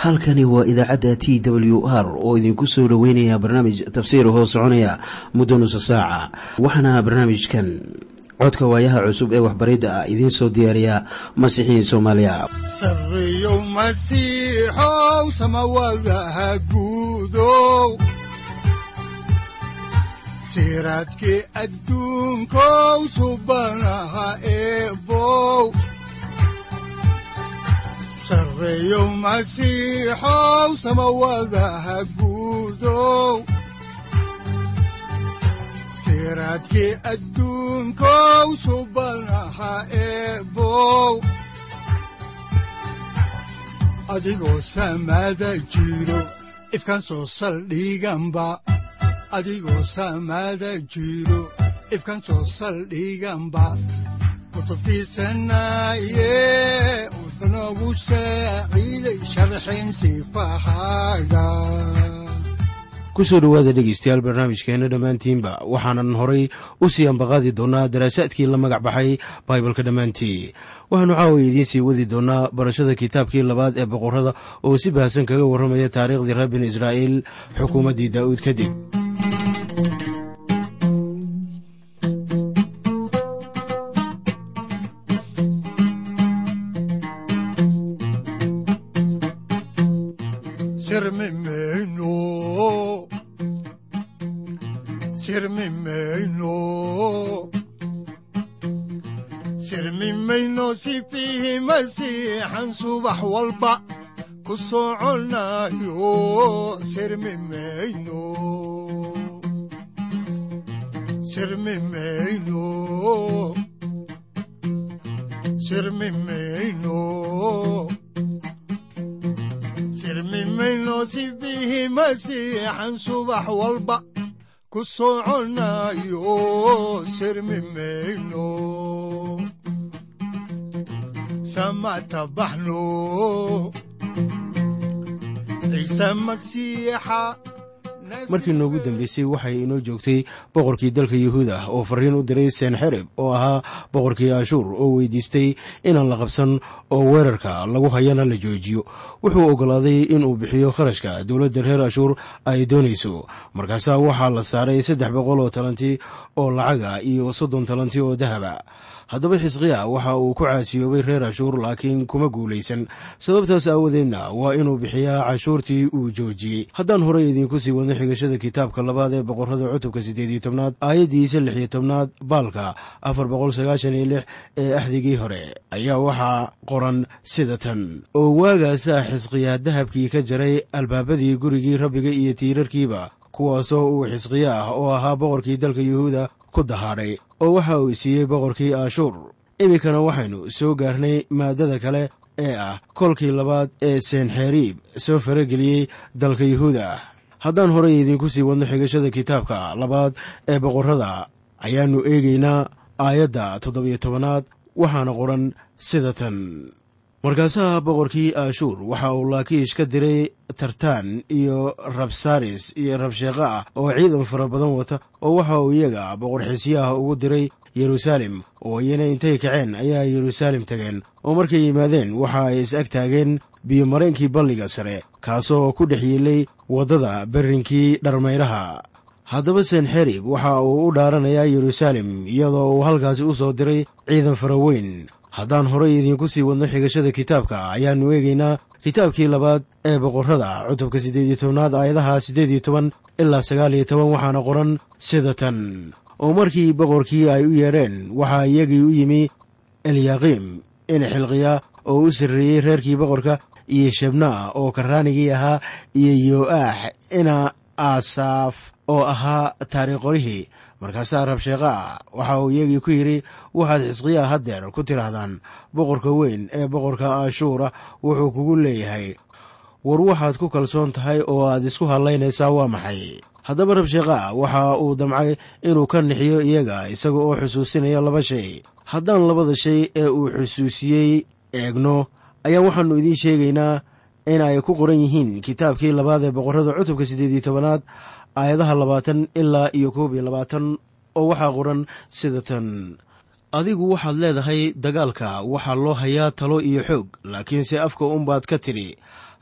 halkani waa idaacadda t w r oo idinku soo dhoweynaya barnaamij tafsiir hoo soconaya muddo nusa saaca waxaana barnaamijkan codka waayaha cusub ee waxbaridda ah idiin soo diyaariya masiixiin soomaaliya sareyow masiixow samawadaha guudow siraadkii adduunkow subanaha eebow sareyow masiixow samawadaha guudow siraadkii adduunkow subanaha eebow adigoo samada jiro ifkan soo saldhiganba adigoo samada jiro ifkan soo saldhiganba kutubtiisanaye wuxunogu saaciiday sharxin sifahaaga kusoo dhowaada dhegeystayaal barnaamijkeenna dhammaantiinba waxaanan horay u sii ambaqaadi doonnaa daraasaadkii la magac baxay baibalka dhammaantii waxaanu caawiya idiin sii wadi doonnaa barashada kitaabkii labaad ee boqorrada oo si baahsan kaga warramaya taariikhdii reer binu israa'iil xukuumaddii daa'uud kadib sirmi mayno sifiihi masiixan subax walba ku soconayo sirmi mayno sirmi mayno sirmi mayno sirmi mayno sifiihi masiixan subax walba ku soconayo sirmi mayno samatabaxno ciise masiixa markii noogu dambeysay waxay inoo joogtay boqorkii dalka yuhuuda oo fariin u diray senxerib oo ahaa boqorkii ashuur oo weydiistay inaan la qabsan oo weerarka lagu hayana la joojiyo wuxuu oggolaaday inuu bixiyo kharashka dowladda reer ashuur ay doonayso markaasaa waxaa la saaray saddex boqol oo talanti oo lacaga iyo soddon talanti oo dahaba haddaba xisqiya waxa uu ku caasiyoobay reer cashuur laakiin kuma guulaysan sababtaas aawadeedna waa inuu bixiyaa cashuurtii uu joojiyey haddaan horey idiinku sii wadno xigashada kitaabka labaad ee boqorrada cutubka siddeed iyo tobnaad aayaddiisa lix iyo tobnaad baalka afar boqol sagaashan iyo lix ee axdigii hore ayaa waxaa qoran sida tan oo waagaasaa xisqiya dahabkii ka jaray albaabadii gurigii rabbiga iyo tiirarkiiba kuwaasoo uu xisqiya ah oo ahaa boqorkii dalka yuhuuda ku dahaadhay oo waxa uu siiyey boqorkii ashuur iminkana waxaynu soo gaarnay maaddada kale ee ah kolkii labaad ee senxeriib soo farageliyey dalka yuhuuda haddaan horey idiinku sii wadno xigashada kitaabka labaad ee boqorrada ayaannu eegaynaa aayadda toddobiyo tobanaad waxaana qoran sida tan markaasaha boqorkii ashuur waxa uu laakiish ka diray tartaan iyo rabsaris iyo rabsheeqa ah oo ciidan fara badan wata oo waxa uu iyaga boqor xisyaha ugu diray yeruusaalem oo iyana intay kaceen ayaa yeruusaalem tageen oo markay yimaadeen waxa ay is ag taageen biyomareenkii balliga sare kaasoo ku dhex yiilay waddada berrinkii dharmayraha haddaba senxerib waxa uu u dhaaranayaa yeruusaalem iyadoo uu halkaasi u soo diray ciidan fara weyn haddaan horay idiinku sii wadno xigashada kitaabka ayaannu eegaynaa kitaabkii labaad ee boqorrada cutubka siddeed iyo tobnaad aayadaha siddeed iyo toban ilaa sagaal iyo toban waxaana qoran sida tan oo markii boqorkii ay u yeedheen waxaa iyagii u yimi elyaqiim ina xilqiya oo u sarreeyey reerkii boqorka iyo shabnaa oo karraanigii ahaa iyo yo'aax ina aasaaf oo ahaa taariikhqorihii markaasaa rabsheeqaa waxa uu iyagii ku yidhi waxaad xisqiyaa haddeer ku tidhaahdaan boqorka weyn ee boqorka ashuura wuxuu kugu leeyahay war waxaad ku kalsoon tahay oo aad isku hadlaynaysaa waa maxay haddaba rabsheeqaa waxa uu damcay inuu ka nixiyo iyaga isaga oo xusuusinaya laba shay haddaan labada shay ee uu xusuusiyey eegno ayaa waxaannu idiin sheegaynaa in ay ku qoran yihiin kitaabkii labaad ee boqorrada cutubka siddeed iyo tobanaad aayadaha labaatan ilaa iyo koob iyo labaatan oo waxaa qoran sida tan adigu waxaad leedahay dagaalka waxaa loo hayaa talo iyo xoog laakiinse afka unbaad ka tidhi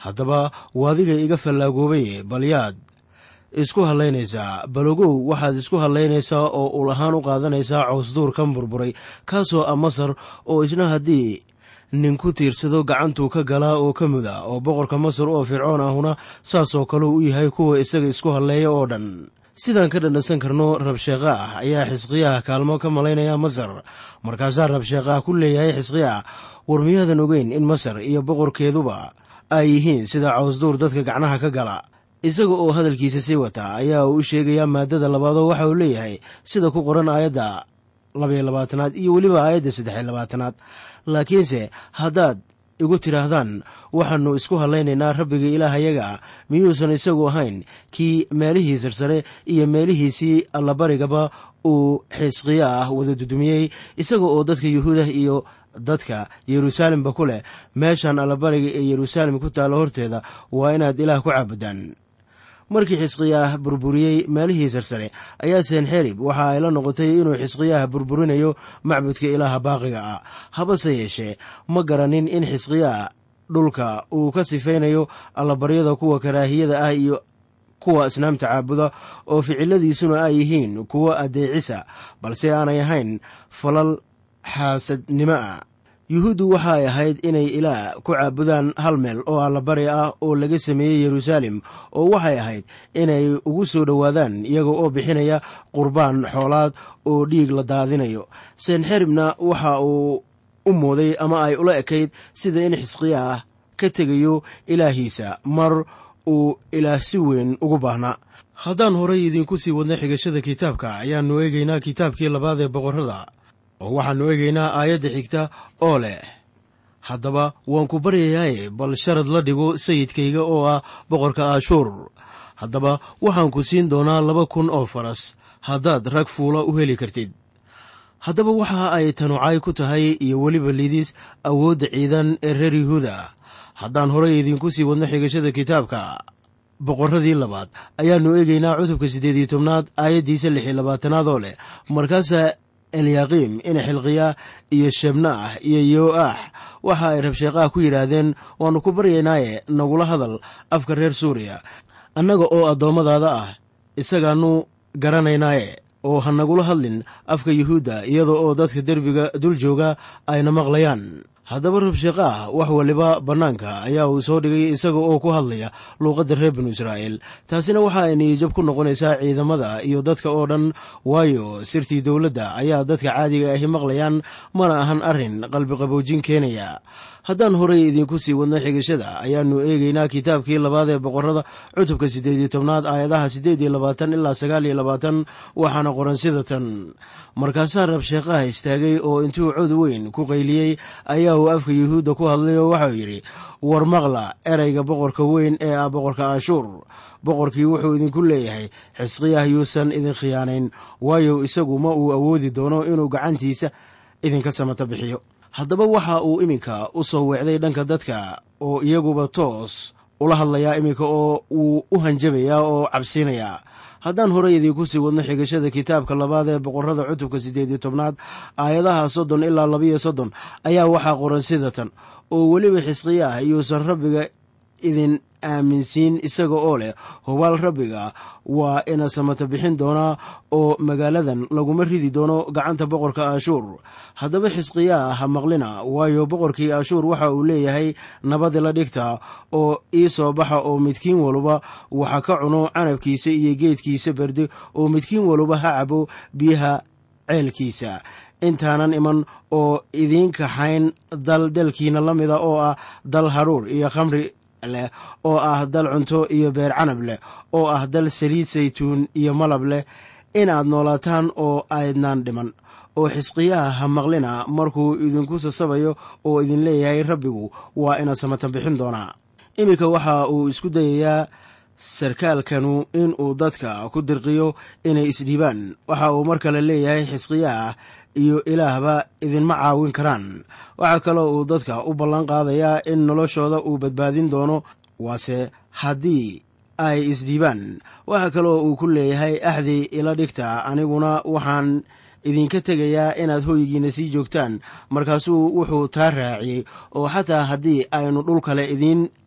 haddaba waadiga iga fallaagoobay bal yaad isku hallaynaysaa balogow waxaad isku hallaynaysaa oo ul ahaan u qaadanaysaa coosduur kan burburay kaasoo ah masar oo isna haddii nin ku tiirsado gacantuu ka galaa oo ka muda oo boqorka masar oo fircoon ahuna saasoo kaleu u yahay kuwa isaga isku halleeya oo dhan sidaan ka dhadhansan karno rabsheekha ah ayaa xisqiyaha kaalmo ka malaynaya masar markaasaa rabsheekhaah ku leeyahay xisqiya war miyaadan ogeyn in masar iyo boqorkeeduba ay yihiin sida cawsduur dadka gacnaha ka gala isaga oo hadalkiisa sii wata ayaa uu u sheegayaa maadada labaadoo waxa uu leeyahay sida ku qoran aayadda labaiyo labaatanaad iyo weliba aayadda saddexiyo labaatanaad laakiinse haddaad igu tidhaahdaan waxaannu isku hallaynaynaa rabbiga ilaahayaga miyuusan isagu ahayn kii meelihii sarsare iyo meelihiisii allabarigaba uu xisqiyo ah wada dudumiyey isaga oo dadka yuhuudah iyo dadka yeruusaalemba ku leh meeshan allabariga ee yeruusaalem ku taalla horteeda waa inaad ilaah ku caabudaan markii xisqiyaah burburiyey meelihii sarsare ayaa senxerib waxa ay la noqotay inuu xisqiyaah burburinayo macbudka ilaaha baaqiga ah habase yeeshee ma garanin in xisqiyaah dhulka uu ka sifaynayo allabaryada kuwa karaahiyada ah iyo kuwa asnaamta caabuda oo ficiladiisuna ay yihiin kuwo addeecisa balse aanay ahayn falal xaasadnimo ah yuhuuddu waxa ay ahayd inay ilaah ku caabudaan hal meel oo allabari ah oo laga sameeyey yeruusaalem oo waxay ahayd inay ugu soo dhowaadaan iyaga oo bixinaya qurbaan xoolaad oo dhiig la daadinayo senxeribna waxa uu u mooday ama ay ula ekayd sida in xisqiyaah ka tegayo ilaahiisa mar uu ilaah si weyn ugu baahnaa haddaan horay idinku sii wadna xigashada kitaabka ayaannu eegaynaa kitaabkii labaad ee boqorrada oo waxaannu eegaynaa aayadda xigta oo leh haddaba waan ku baryayaaye bal sharad la dhigo sayidkayga oo ah boqorka aashuur haddaba waxaan ku siin doonaa laba kun oo faras haddaad rag fuula u heli kartid haddaba waxa ay tanucay ku tahay iyo weliba lidis awoodda ciidan ee reer yuhuuda haddaan horay idinku sii wadno xigashada kitaabka boqorradii labaad ayaannu eegaynaa cutubka siddeed iyo tobnaad aayaddiisa lix iyo labaatanaad oo leh markaasaa elyaqiim ina xilqiya iyo shebnaah iyo yo'aax waxa ay rabsheeqaha ku yidhaahdeen waannu ku baryaynaaye nagula hadal afka reer suuriya annaga oo addoommadaada ah isagaannu garanaynaaye oo ha nagula hadlin afka yuhuudda iyada oo dadka derbiga dul jooga ayna maqlayaan haddaba rabsheeqaah wax waliba bannaanka ayaa uu soo dhigay isaga oo ku hadlaya luuqadda reer binu israa'iil taasina waxa ay niyijab ku noqonaysaa ciidamada iyo dadka oo dhan waayo sirtii dowladda ayaa dadka caadiga ahi maqlayaan mana ahan arrin qalbiqaboojin keenaya haddaan horay idinku sii wadno xigashada ayaannu eegaynaa kitaabkii labaad ee boqorrada cutubka siddeed iyo tobnaad aayadaha siddeed iyo labaatan ilaa sagaal iyo labaatan waxaana qoran sida tan markaasaa rabsheeqaha istaagay oo intuu cod weyn ku qayliyey ayaa uu afka yuhuudda ku hadlay oo waxau yidhi war maqla erayga boqorka weyn ee ah boqorka ashuur boqorkii wuxuu idinku leeyahay xisqiyah yuusan idin khiyaanayn waayo isagu ma uu awoodi doono inuu gacantiisa idinka samata bixiyo haddaba waxa uu iminka u soo weecday dhanka dadka oo iyaguba toos ula hadlayaa iminka oo wuu u hanjabayaa oo cabsiinayaa haddaan horay idinku sii wadno xigashada kitaabka labaad ee boqorrada cutubka siddeed iyo tobnaad aayadaha soddon ilaa labiyo soddon ayaa waxaa qoran sida tan oo weliba xisqiyaah yuusan rabbiga idin aaminsiin isaga oo leh hubaal rabbiga waa ina samata bixin doonaa oo magaaladan laguma ridi doono gacanta boqorka ashuur haddaba xisqiyaa ha maqlina waayo boqorkii ashuur waxa uu leeyahay nabadi la dhigta oo ii soo baxa oo midkiin waluba waxa ka cuno canabkiisa iyo geedkiisa berde oo midkiin waluba ha cabo biyaha ceelkiisa intaanan iman oo idiin kaxayn dal dalkiina la mida oo ah dal hadhuur iyo khamri leh oo ah dal cunto iyo beer canab leh oo ah dal saliid saytuun iyo malab leh inaad noolaataan oo aydnaan dhiman oo xisqiyaha ha maqlina markuu idinku sasabayo oo idin leeyahay rabbigu waa ina samatan bixin doonaa iminka waxa uu isku dayayaa sarkaalkanu inuu dadka ku dirqiyo inay isdhiibaan waxa uu mar kale leeyahay xisqiyaah iyo ilaahba idinma caawin karaan waxaa kaloo uu dadka u ballan qaadayaa in noloshooda uu badbaadin doono waase haddii ay isdhiibaan waxaa kaloo uu ku leeyahay axdi ila dhigta aniguna waxaan idinka tegayaa inaad hoygiina sii joogtaan markaasuu wuxuu taa raaciyey oo xataa haddii aynu dhul kale idiin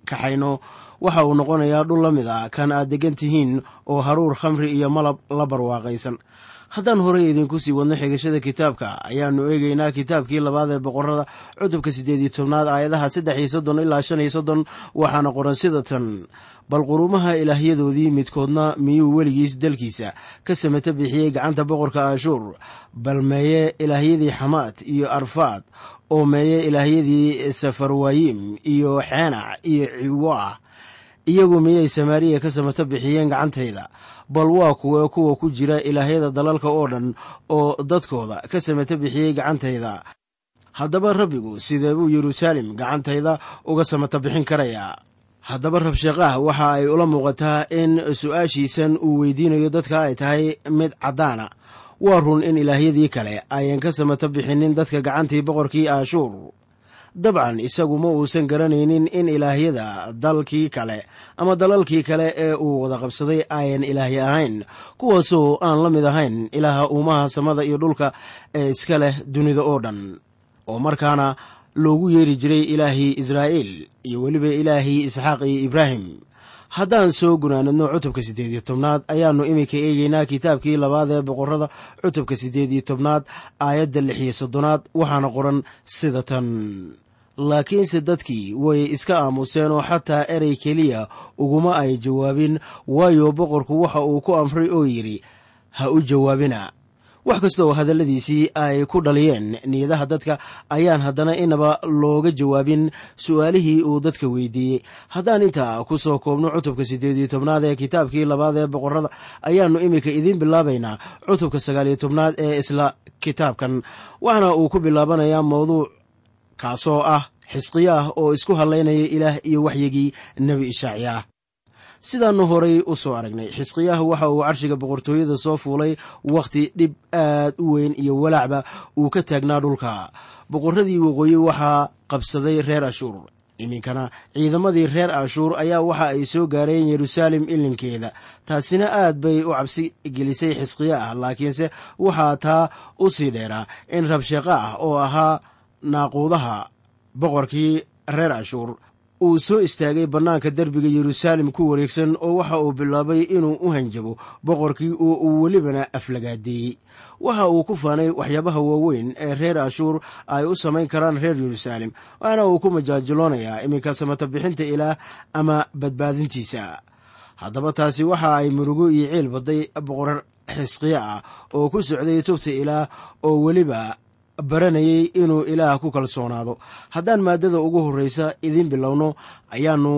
kaxayno waxa uu noqonayaa dhul la mid a kan aad deggan tihiin oo haruur khamri iyo malab la barwaaqaysan haddaan horey idinku sii wadno xigashada kitaabka ayaannu eegaynaa kitaabkii labaad ee boqorada cutubka siddeed iyo tobnaad aayadaha saddex iyo soddon ilaa shan iyo soddon waxaana qoran sida tan bal quruumaha ilaahyadoodii midkoodna miyuu weligiis dalkiisa ka samata bixiyey gacanta boqorka ashuur bal meeye ilaahyadii xamaad iyo arfaad oo meeye ilaahyadii safarwaayim iyo xeenac iyo ciwaah iyagu miyay samaariya ka samata bixiyeen gacantayda bal waa kuwe kuwa ku jira ilaahyada dalalka oo dhan oo dadkooda ka samata bixiyey gacantayda haddaba rabbigu sidee buu yeruusaalem gacantayda uga samata bixin karayaa haddaba rabshaqaah waxa ay ula muuqataa in su-aashiisan uu weydiinayo dadka ay tahay mid caddaana waa run in ilaahyadii kale ayan ka samata bixinin dadka gacantii boqorkii ashuur dabcan isagu ma uusan garanaynin in ilaahyada dalkii kale ama dalalkii kale ee uu wada qabsaday ayan ilaahy ahayn kuwaasoo aan la mid ahayn ilaaha uumaha samada iyo dhulka ee iska leh dunida oo dhan oo markaana loogu yeeri jiray ilaahii israa'iil iyo weliba ilaahii isxaaq iyo ibraahim haddaan soo gunaanadno cutubka siddeed iyo tobnaad ayaannu iminka eegaynaa kitaabkii labaad ee boqorada cutubka siddeed iyo tobnaad aayadda lix iyo soddonaad waxaana qoran sida tan laakiinse dadkii way iska aamuseen oo xataa erey keliya uguma ay jawaabin waayo boqorku waxa uu ku amray oo yidhi ha u jawaabina wax kasta oo hadalladiisii ay ku dhaliyeen niyadaha dadka ayaan haddana inaba looga jawaabin su'aalihii uu dadka weydiiyey haddaan intaa ku soo koobno cutubka siddeed iyo tobnaad ee kitaabkii labaad ee boqorada ayaannu iminka idiin bilaabaynaa cutubka sagaal iyo tobnaad ee isla kitaabkan waxaana uu ku bilaabanayaa mawduuc kaasoo ah xisqiyaah oo isku hadlaynaya ilaah iyo waxyigii nebi ishaaciyaah sidaannu horay u soo aragnay xisqiyaah waxa uu carshiga boqortooyada soo fuulay wakhti dhib aad u weyn iyo walaacba uu ka taagnaa dhulka boqorradii waqooyi waxaa qabsaday reer ashuur iminkana ciidamadii reer ashuur ayaa waxa ay soo gaareen yeruusaalem ilinkeeda taasina aad bay u cabsi gelisay xisqiya ah laakiinse waxaa taa u sii dheeraa in rabsheeqa ah oo ahaa naaquudaha boqorkii reer ashuur uu soo istaagay bannaanka derbiga yeruusaalem ku wareegsan oo waxa uu bilaabay inuu u hanjabo boqorkii oo uu welibana aflagaadeeyey waxa uu ku faanay waxyaabaha waaweyn ee reer ashuur ay u samayn karaan reer yeruusaalem waxaana uu ku majaajiloonayaa iminka samata bixinta ilaah ama badbaadintiisa haddaba taasi waxa ay murugo iyo ciil badday boqor xisqiya ah oo ku socday tubta ilaah oo weliba baranayay inuu ilaah ku kalsoonaado haddaan maaddada ugu horreysa idiin bilowno ayaannu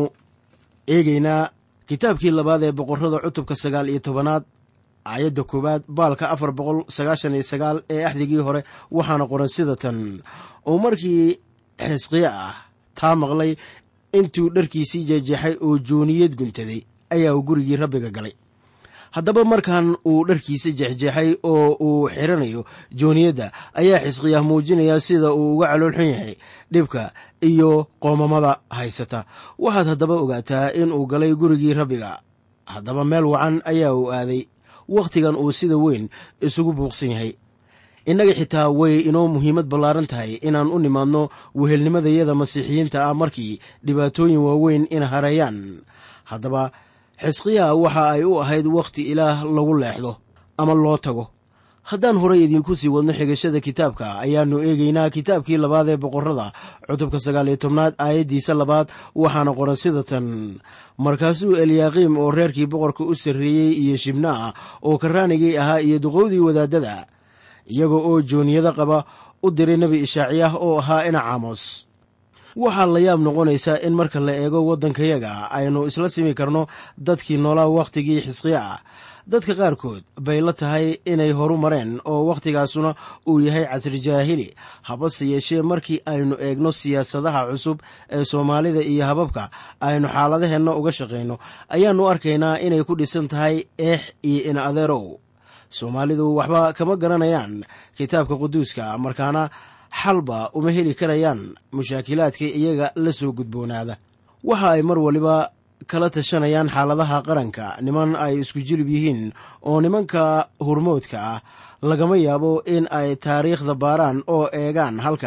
eegaynaa kitaabkii labaad ee boqorrada cutubka sagaal iyo tobanaad aayadda koowaad baalka afar boqol sagaashan iyo sagaal ee axdigii hore waxaana qoran sida tan oo markii xisqiya ah taa maqlay intuu dharkiisii jeejeexay oo jooniyad guntaday ayaa uu gurigii rabbiga galay haddaba markan uu dharkiisa jeexjeexay oo uu xiranayo jooniyadda ayaa xisqiyaah muujinaya sida uu uga caloolxun yahay dhibka iyo qoomamada haysata waxaad haddaba ogaataa in uu galay gurigii rabbiga haddaba meel wacan ayaa uu aaday wakhtigan uu sida weyn isugu buuqsan yahay innaga xitaa way inoo muhiimad ballaaran tahay inaan u nimaadno wehelnimadayada masiixiyiinta ah markii dhibaatooyin waaweyn ina hareeyaan haddaba xisqiyaa waxa ay u ahayd wakhti ilaah lagu leexdo ama loo tago haddaan horay idiinku sii wadno xigashada kitaabka ayaannu eegaynaa kitaabkii labaad ee boqorrada cutubka sagaal iyo tobnaad aayaddiisa labaad waxaana qoran sida tan markaasuu eliyaaqiim oo reerkii boqorka u sarreeyey iyo shibnaah oo karaanigii ahaa iyo duqowdii wadaaddada iyaga oo jooniyada qaba u diray nebi ishaaciyaah oo ahaa ina caamos waxaa la yaab noqonaysaa in marka la eego waddankayaga aynu isla simi karno dadkii noolaa wakhtigii xisqiya ah dadka qaarkood bay la tahay inay horu mareen oo wakhtigaasuna uu yahay casri jaahili habase yeeshee markii aynu eegno siyaasadaha cusub ee soomaalida iyo hababka aynu xaaladaheenna uga shaqayno ayaannu arkaynaa inay ku dhisan tahay eex iyo in adeerow soomaalidu waxba kama garanayaan kitaabka quduuska markaana xalba uma heli karayaan mushaakilaadka iyaga la soo gudboonaada waxa ay mar waliba kala tashanayaan xaaladaha qaranka niman ay isku jilib yihiin oo nimanka hurmoodka ah lagama yaabo in ay taariikhda baaraan oo eegaan halka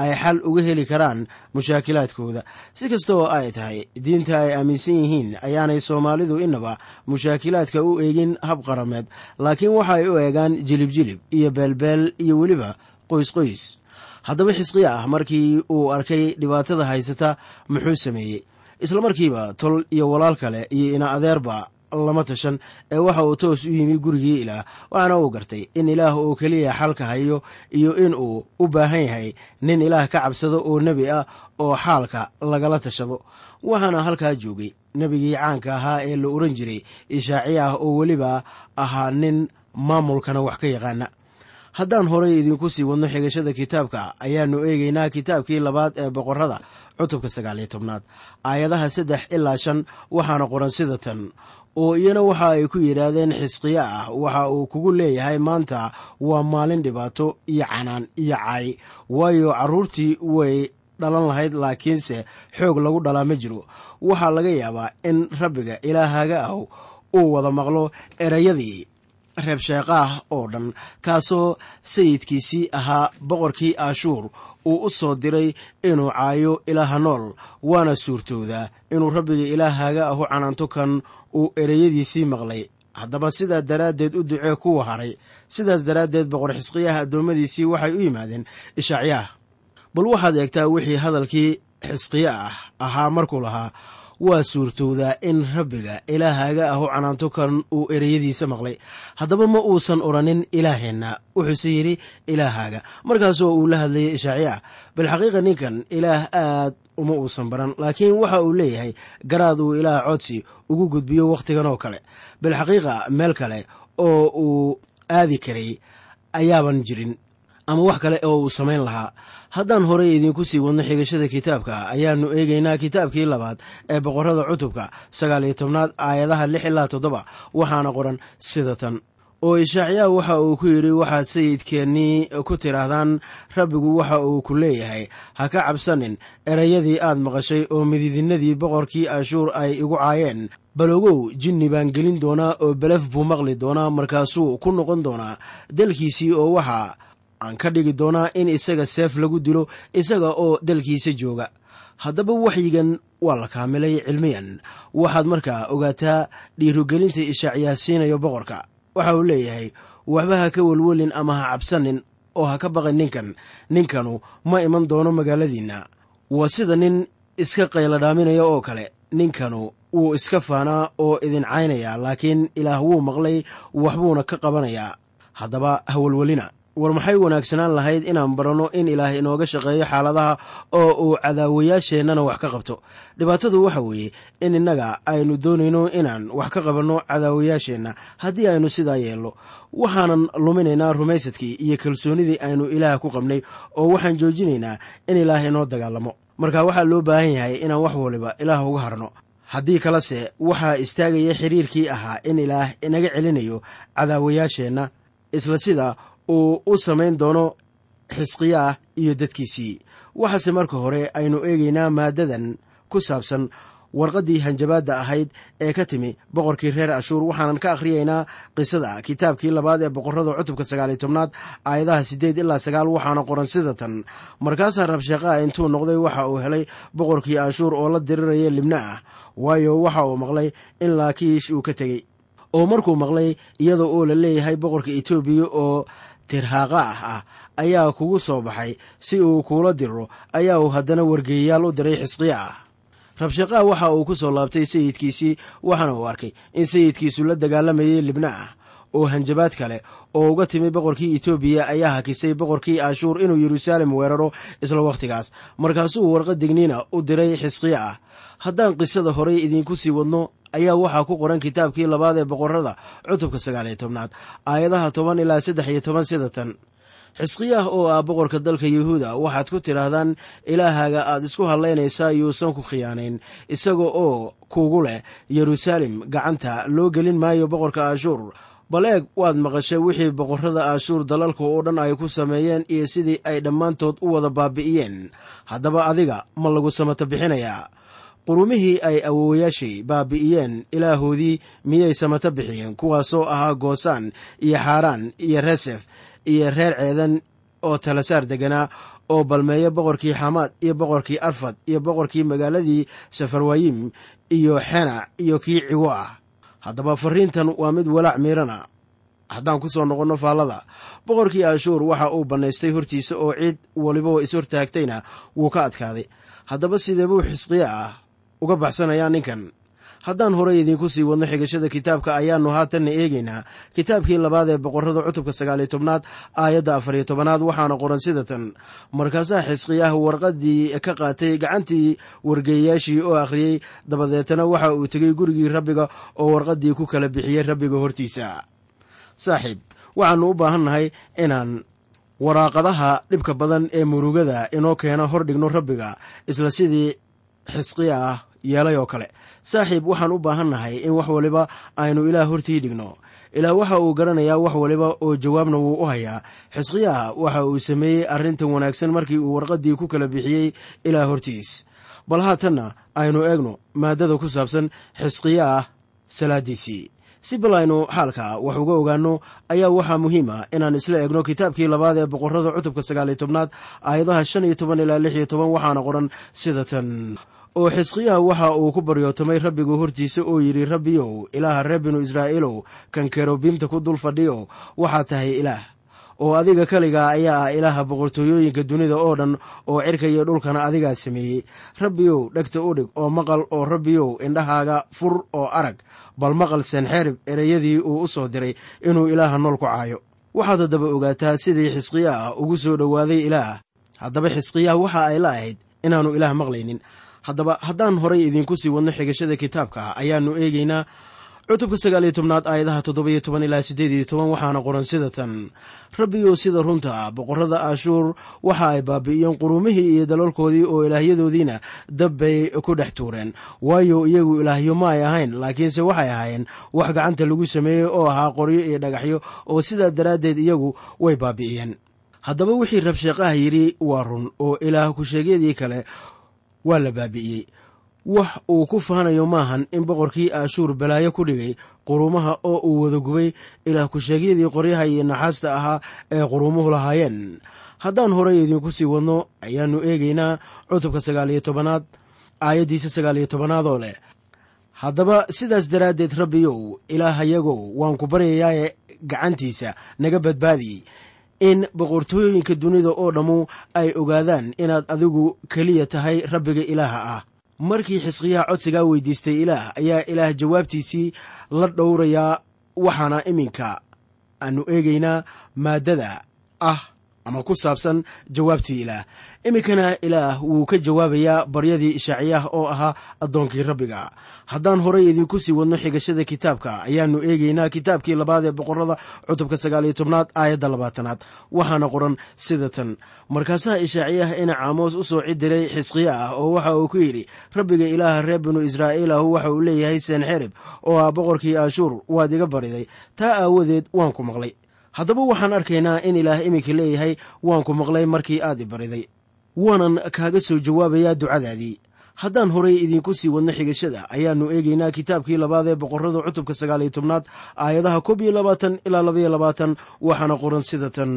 ay xal uga heli karaan mushaakilaadkooda si kasta oo ay tahay diinta ay aaminsan yihiin ayaanay soomaalidu inaba mushaakilaadka u eegin hab qarameed laakiin waxa ay u eegaan jilib-jilib iyo beelbeel iyo weliba qoysqoys haddaba xisqiya ah markii uu arkay dhibaatada haysata muxuu sameeyey isla markiiba tol iyo walaal kale iyo ina adeerba lama tashan ee waxa uu toos u yimi gurigii ilaah waxaana uu gartay in ilaah uu keliya xalka hayo iyo in uu u baahan yahay nin ilaah ka cabsado oo nebi ah oo xaalka lagala tashado waxaana halkaa joogay nebigii caanka ahaa ee la oran jiray ishaaci ah oo weliba ahaa nin maamulkana wax ka yaqaana haddaan horay idinku sii wadno xigashada kitaabka ayaannu eegaynaa kitaabkii labaad ee boqorrada cutubka sagaaliyo tobnaad aayadaha saddex ilaa shan waxaana qoran sida tan oo iyana waxa ay ku yidhaahdeen xisqiya ah waxa uu kugu leeyahay maanta waa maalin dhibaato iyo canaan iyo caay waayo carruurtii way dhalan lahayd laakiinse xoog lagu dhalaa ma jiro waxaa laga yaabaa in rabbiga ilaahaga ah uu wada maqlo erayadii reebsheeqaah oo dhan kaasoo sayidkiisii ahaa boqorkii ashuur uu u soo diray inuu caayo ilaaha nool waana suurtoodaa inuu rabbiga ilaahaga ahu canaanto kan uu ereyadiisii maqlay haddaba sidaa daraaddeed u ducee kuwa haray sidaas daraaddeed boqor xisqiyaha addoommadiisii waxay u yimaadeen ishacyaah bal waxaad eegtaa wixii hadalkii xisqiya ah ahaa markuu lahaa waa suurtowdaa in rabbiga ilaahaaga ahu canaanto kan uu ereyadiisa maqlay haddaba ma uusan odhanin ilaaheenna wuxuuse yidhi ilaahaaga markaasoo uu la hadlayay ishaaciya bilxaqiiqa ninkan ilaah aad uma uusan baran laakiin waxa uu leeyahay garaad uu ilaah codsi ugu gudbiyo wakhtigan oo kale bilxaqiiqa meel kale oo uu aadi karay ayaaban jirin ama wax kale oo uu samayn lahaa haddaan horey idiinku sii wadno xigashada kitaabka ayaannu eegaynaa kitaabkii labaad ee boqorrada cutubka sagaal iyo tobnaad aayadaha lix ilaa toddoba waxaana qoran sida tan oo ishaaciyaa waxa uu ku yidhi waxaad sayidkeennii ku tidhaahdaan rabbigu waxa uu ku leeyahay ha ka cabsanin erayadii aad maqashay oo mididinnadii boqorkii ashuur ay igu caayeen balogow jinni baan gelin doonaa oo belef buu maqli doonaa markaasuu ku noqon doonaa dalkiisii oo waxaa aan ka dhigi doonaa in isaga seef lagu dilo isaga oo dalkiisa jooga haddaba waxyigan waa la kaamilay cilmiyan waxaad markaa ogaataa dhiirogelinta ishaaciyaa siinayo boqorka waxa uu leeyahay waxba ha ka welwelin ama ha cabsanin oo ha ka baqin ninkan ninkanu ma iman doono magaaladiinna waa sida nin iska qayladhaaminaya oo kale ninkanu wuu iska faanaa oo idin caynaya laakiin ilaah wuu maqlay waxbuuna ka qabanayaa haddaba ha welwelina war maxay wanaagsanaan lahayd inaan baranno in ilaah inooga shaqeeyo xaaladaha oo uu cadaawayaasheennana wax ka qabto dhibaatadu waxa weeye in innaga aynu doonayno inaan wax ka qabanno cadaawayaasheenna haddii aynu sidaa yeelno waxaanan luminaynaa rumaysadkii iyo kalsoonidii aynu ilaah ku qabnay oo waxaan joojinaynaa in ilaah inoo dagaalamo marka waxaa loo baahan yahay inaan wax waliba ilaah uga harno haddii kalese waxaa istaagaya xiriirkii ahaa in ilaah inaga celinayo cadaawayaasheenna isla sida uu u samayn doono xisqiyaah iyo dadkiisii waxaase marka hore aynu eegaynaa maaddadan ku saabsan warqaddii hanjabaadda ahayd ee ka timi boqorkii reer ashuur waxaanan ka akhriyaynaa qisada kitaabkii labaad ee boqorrada cutubka sagaaliyo tobnaad aayadaha siddeed ilaa sagaal waxaana qoran sida tan markaasaa rabshaqaa intuu noqday waxa uu helay boqorkii ashuur oo la diriraya libna ah waayo waxa uu maqlay in laakiish uu ka tegey oo markuu maqlay iyadoo oo la leeyahay boqorka etoobiya oo tirhaaqa ah ah ayaa kugu soo baxay si uu kuula diro ayaa uu haddana wargeeyayaal u diray xisqiya ah rabshaqaa waxa uu ku soo laabtay sayidkiisii waxaana uu arkay in sayidkiisu la dagaalamayay libna ah oo hanjabaad kale oo uga timi boqorkii etoobiya ayaa hakisay boqorkii ashuur inuu yeruusaalem weeraro isla wakhtigaas markaasuu warqad digniina u diray xisqiya ah haddaan qisada horey idiinku sii wadno ayaa waxaa ku qoran kitaabkii labaad ee boqorrada cutubka sagaaliyo tobnaad aayadaha toban ilaa saddex iyo toban sida tan xisqiyaah oo ah boqorka dalka yuhuuda waxaad ku tidhaahdaan ilaahaaga aad isku hadlaynaysaa yuusan ku khiyaanayn isaga oo kugu leh yeruusaalem gacanta loo gelin maayo boqorka ashuur bal eeg waad maqashay wixii boqorrada ashuur dalalka oo dhan ay ku sameeyeen iyo sidii ay dhammaantood u wada baabi'iyeen haddaba adiga ma lagu samata bixinayaa qurumihii ay awoowayaashay baabi'iyeen ilaahoodii miyay samata bixiyeen kuwaasoo ahaa goosaan iyo xaaraan iyo resef iyo reer ceedan oo talasaar deganaa oo balmeeya boqorkii xamaad iyo boqorkii arfad iyo boqorkii magaaladii safarwayim iyo xenac iyo kii ciwo ah haddaba farriintan waa mid walaac miirana haddaan ku soo noqonno faallada boqorkii ashuur waxa uu bannaystay hortiisa oo cid waliba is hortaagtayna wuu ka adkaaday haddaba sidee buu xisqiya ah uga baxsanayaa ninkan haddaan horey idiinku sii wadno xigashada kitaabka ayaannu haatanna eegaynaa kitaabkii labaad ee boqorrada cutubka sagaaliyo tobnaad aayadda afariyo tobanaad waxaana qoran sida tan markaasaa xisqiyaah warqaddii ka qaatay gacantii wargeeyayaashii oo akhriyey dabadeetana waxa uu tegey gurigii rabbiga oo warqaddii ku kala bixiyey rabbiga hortiisa saaxiib waxaannu u baahan nahay inaan waraaqadaha dhibka badan ee murugada inoo keena hor dhigno rabbiga isla sidii xisqiya ah yeelay oo kale saaxiib waxaan u baahan nahay in wax waliba aynu ilaah hortii dhigno ilaah waxa uu garanayaa wax waliba oo jawaabna wuu u hayaa xisqiyaha waxa uu sameeyey arrintan wanaagsan markii uu warqaddii ku kala bixiyey ilaah hortiis bal haatanna aynu eegno maaddada ku saabsan xisqiyaah salaaddiisii si bal aynu xaalka wax uga ogaanno ayaa waxaa muhiima inaan isla eegno kitaabkii labaad ee boqorrada cutubka sagaaliyo tobnaad aayadaha shan iyo toban ilaa lix iyo toban waxaana qoran sida tan oo xisqiyaha waxa uu ku baryootamay rabbigu hortiisa oo yidhi rabbiyow ilaaha reer binu israa'iilow kan kerobiimta ku dul fadhiyo waxaa tahay ilaah oo adiga keligaa ayaa ah ilaaha boqortooyooyinka dunida oo dhan oo cirka iyo dhulkana adigaa sameeyey rabbiyow dhegta u dhig oo maqal oo rabbiyow indhahaaga fur oo arag bal maqal senxerib ereyadii uu u soo diray inuu ilaaha nool ku caayo waxaad haddaba ogaataa sidii xisqiya ah ugu soo dhowaaday ilaah haddaba xisqiyaha waxa ay la ahayd inaannu ilaah maqlaynin haddaba haddaan horay idiinku sii wadno xigashada kitaabka ayaannu eegaynaa cutubka sagaaliyo tobnaad aayadaha toddobiyo toban ilaa siddeed iyo toban waxaana qoran sida tan rabbiyow sida runta ah boqorrada ashuur waxa ay baabi'iyeen qurumihii iyo dalalkoodii oo ilaahyadoodiina dab bay ku dhex tuureen waayo iyagu ilaahyo ma ay ahayn laakiinse waxay ahaayeen wax gacanta lagu sameeyey oo ahaa qoryo iyo dhagaxyo oo sidaa daraaddeed iyagu way baabi'iyeen haddaba wixii rabsheeqaha yidhi waa run oo ilaah ku-sheegyadii kale waa la baabi'iyey wax uu ku faanayo maahan in boqorkii ashuur balaayo ku dhigay quruumaha oo uu wada gubay ilaah ku-sheegyadii qoryaha iyo naxaasta ahaa ee quruumuhu lahaayeen haddaan horey idiinku sii wadno ayaannu eegaynaa cutubka sagaaliyo tobanaad aayaddiisa sagaaliyo tobanaad oo leh haddaba sidaas daraaddeed rabbiyow ilaahayagow waan ku baryayaaye gacantiisa naga badbaadiyey in boqortooyooyinka dunida oo dhammu ay ogaadaan inaad adigu keliya tahay rabbiga ilaaha ah markii xisqiyaha codsigaa weydiistay ilaah ayaa ilaah jawaabtiisii la dhowrayaa waxaana iminka aanu eegaynaa maaddada ah ama ku saabsan jawaabtii ilaah iminkana ilaah wuu ka jawaabayaa baryadii ishaaciyaah oo ahaa addoonkii rabbiga haddaan horay idiinku sii wadno xigashada kitaabka ayaannu eegaynaa kitaabkii labaad ee boqorrada cutubka sagaaliyo tobnaad aayadda labaatanaad waxaana qoran sida tan markaasaa ishaaciyaah ina caamoos u soo cidiray xisqiya ah oo waxa uu ku yidhi rabbiga ilaaha reer binu israa'iil ahu waxa uu leeyahay senxerib oo ah boqorkii ashuur waad iga bariday taa aawadeed waan ku maqlay haddaba waxaan arkaynaa in ilaah iminka leeyahay waan ku maqlay markii aad i bariday waanan kaaga soo jawaabayaa ducadaadii haddaan horay idiinku sii wadno xigashada ayaannu eegaynaa kitaabkii labaad ee boqorrada cutubka sagaaliyo tobnaad aayadaha koob iyo labaatan ilaa labaiyo labaatan waxaana qoran sida tan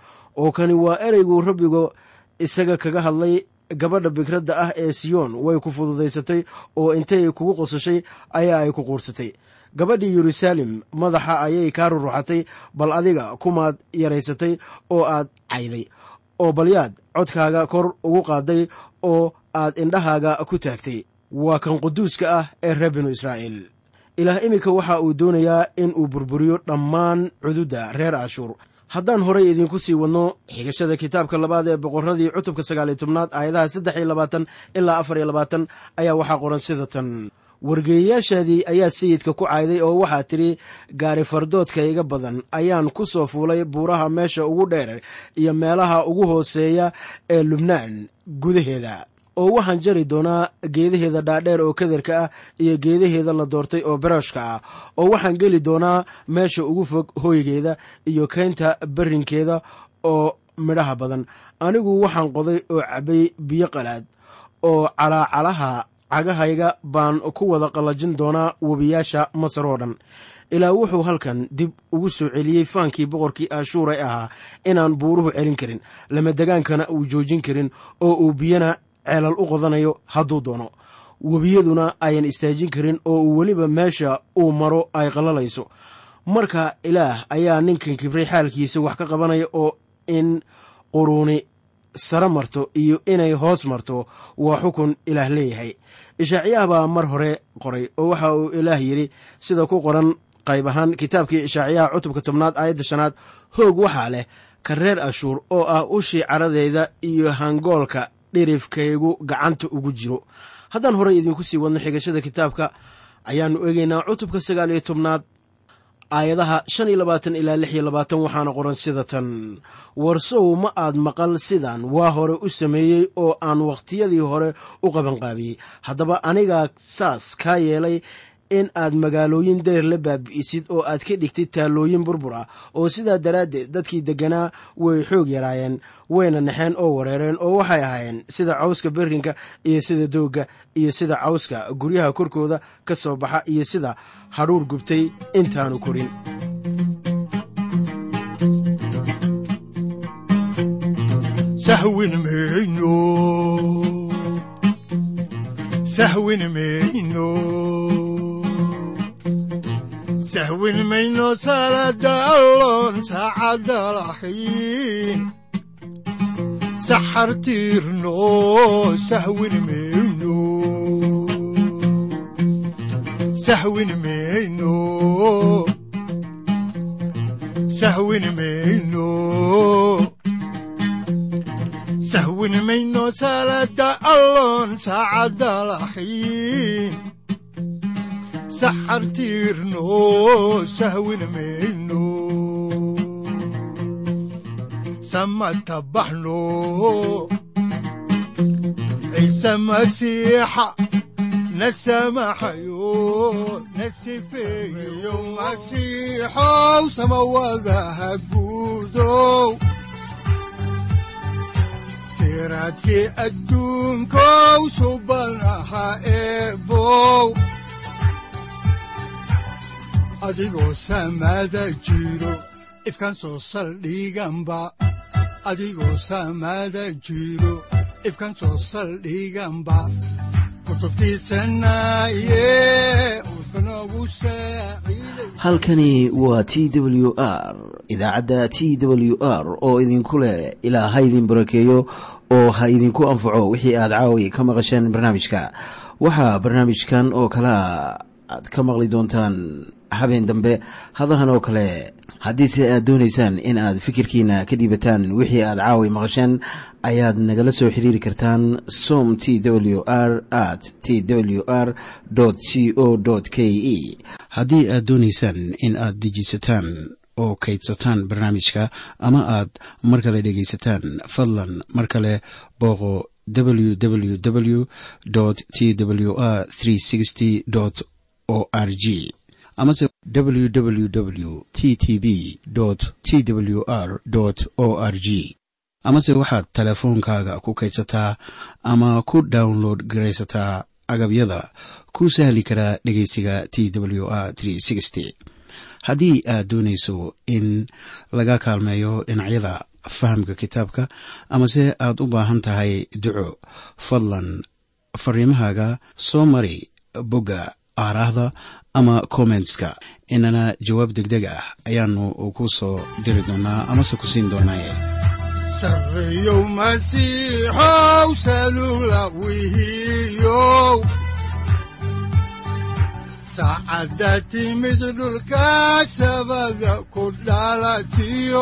oo kani waa ereygu rabbigu isaga kaga hadlay gabadha bikradda ah ee siyoon way ku fududaysatay oo intay kugu qosashay ayaa ay ku quursatay gabadhii yeruusaalem madaxa ayay kaa ruruxatay bal adiga kumaad yaraysatay oo aad cayday oo balyaad codkaaga kor ugu qaaday oo aad indhahaaga ku taagtay waa kan quduuska ah ee reer binu israa'iil ilaah iminka waxa uu doonayaa in uu burburiyo dhammaan cududda reer ashuur haddaan horay idiinku sii wadno xigashada kitaabka labaad ee boqorradii cutubka sagaaliyo tobnaad aayadaha saddex iyo labaatan ilaa afar iyo labaatan ayaa waxaa qoran sida tan wargeeyayaashaadii ayaa sayidka ku cayday oo waxaa tidhi gaari fardoodka iga badan ayaan ku soo fuulay buuraha meesha ugu dheer iyo meelaha ugu hooseeya ee lubnaan gudaheeda oo waxaan jari doonaa geedaheeda dhaadheer oo kadarka ah iyo geedaheeda la doortay oo barashka ah oo waxaan geli doonaa meesha ugu fog hooygeeda iyo keynta barrinkeeda oo midhaha badan anigu waxaan qoday oo cabbay biyo qalaad oo calaacalaha cagahayga baan ku wada qallajin doonaa webiyaasha masar oo dhan ilaa wuxuu halkan dib ugu soo celiyey faankii boqorkii ashuur ee ahaa inaan buuruhu celin karin lamadegaankana uu joojin karin oo uu biyana ceelal u qodanayo hadduu doono webiyaduna ayan istaajin karin oo uu weliba meesha uu maro ay qallalayso marka ilaah ayaa ninkan kibray xaalkiisa wax ka qabanaya oo in quruuni sare marto iyo inay hoos marto waa xukun ilaah leeyahay ishaaciyaah baa mar hore qoray oo waxa uu ilaah yidhi sida ku qoran qayb ahaan kitaabkii ishaaciyaha cutubka tobnaad aayadda shanaad hoog waxaa leh ka reer ashuur oo ah ushii caradeeda iyo hangoolka dhirifkaygu gacanta ugu jiro haddaan horey idinku sii wadno xigashada kitaabka ayaannu eegaynaa cutubka sagaal iyo tobnaad aayadaha shan iyo labaatan ilaa lix iyo labaatan waxaana qoran sida tan warsow ma aad maqal sidan waa hore u sameeyey oo aan wakhtiyadii hore u qabanqaabiyey haddaba anigaa saas kaa yeelay in aad magaalooyin dayr la baabi'isid oo aad ka dhigtid taallooyin burbur ah oo sidaa daraaddeed dadkii degganaa way xoog yaraayeen wayna naxeen oo wareereen oo waxay ahaayeen sida cawska berrinka iyo sida doogga iyo sida cawska guryaha korkooda ka soo baxa iyo sida hadhuur gubtay intaanu korin sahwin mayno sahwin mayno sahwin mayno salada alloon saacadda lahayn saxar tiirno sahwin mayno sahwin mayno sahwin mayno sahwin mayno salada alloon saacadda lahayn saxar tiirno sahwin mayno samata baxno ciise masiixa na samaxayo na sifeeyo masiixow samawadaha guudow siraadkii adduunkow subanaha eebow adigoo samaada jiro ifkaan soo saldhiganba adigoo samaada jiro ifkaan soo saldhiganba halkani waa t w r idaacadda t w r oo idinku leh ilaa ha idin barakeeyo oo ha idinku anfaco wixii aad caawi ka maqasheen barnaamijka waxaa barnaamijkan oo kalaa aad ka maqli doontaan habeen dambe hadahan oo kale haddiise aad doonaysaan in aad fikirkiina ka dhiibataan wixii aad caawi maqasheen ayaad nagala soo xiriiri kartaan som t w r at t w r c o k e haddii aad doonaysaan in aad dejiisataan oo kaydsataan barnaamijka ama aad mar kale dhegaysataan fadlan mar kale booqo www t w r o r g amase www t t b t w r o r g amase waxaad teleefoonkaaga ku kaydsataa ama ku download garaysataa agabyada ku sahli karaa dhegeysiga t w r haddii aad doonayso in laga kaalmeeyo dhinacyada fahamka kitaabka amase aad u baahan tahay duco fadlan fariimahaaga soo mari bogga aaraahda ama kommentska inana jawaab degdeg ah ayaanu ku soo diri doonaa amase ku siin doonaaye sareyow masiixow salula wihiyow saacadda timid dhulka sabada ku dhalatiyo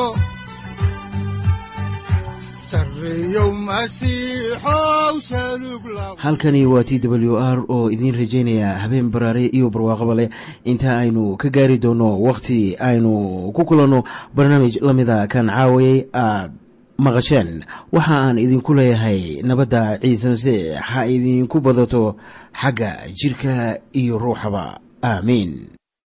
halkani waa t w r oo idiin rajaynaya habeen baraare iyo barwaaqaba leh inta aynu ka gaari doono wakhti aynu ku kulanno barnaamij la mida kan caawayay aad maqasheen waxa aan idinku leeyahay nabadda ciise masiix ha idinku badato xagga jidhka iyo ruuxaba aamiin